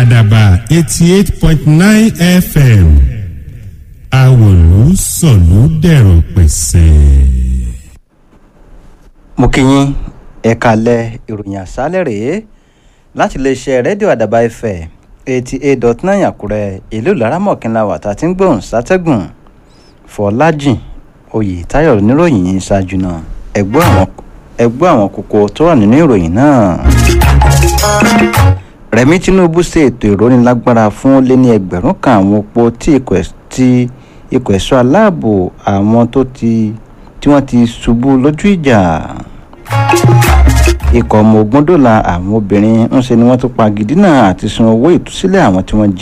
àdàbà eighty eight point nine fm àwòlú sọ̀lú dẹ̀rọ̀ pẹ̀sẹ̀. mo kí yín ẹ kalẹ̀ ìròyìn àṣálẹ̀ rèé láti iléeṣẹ́ rédíò àdàbà ẹ̀fẹ̀ eighty eight dot nine àkúrẹ́ ìlú laramọ̀kínlá wà tá a ti ń gbóhùn sátẹ́gùn fọlájìn oyètáyọ̀ níròyìn yìí ṣáájú náà ẹgbọ́ àwọn ẹgbọ́ àwọn kókó tó wà nínú ìròyìn náà. rẹ̀mí tinubu ṣe ètò ìrónilágbára fún ó lé ní ẹgbẹ̀rún kan àwọn opó tí ikọ̀ ẹ̀- tí ikọ̀ ẹ̀ṣọ́ aláàbò àwọn tó ti tí wọ́n ti ṣubú lójú ìjà ikọ̀ ọmọ ogun dọ́là àwọn obìnrin ń ṣe ni wọ́n tún pa gidina àti san owó ìtúsílẹ̀ àwọn tí wọ́n jí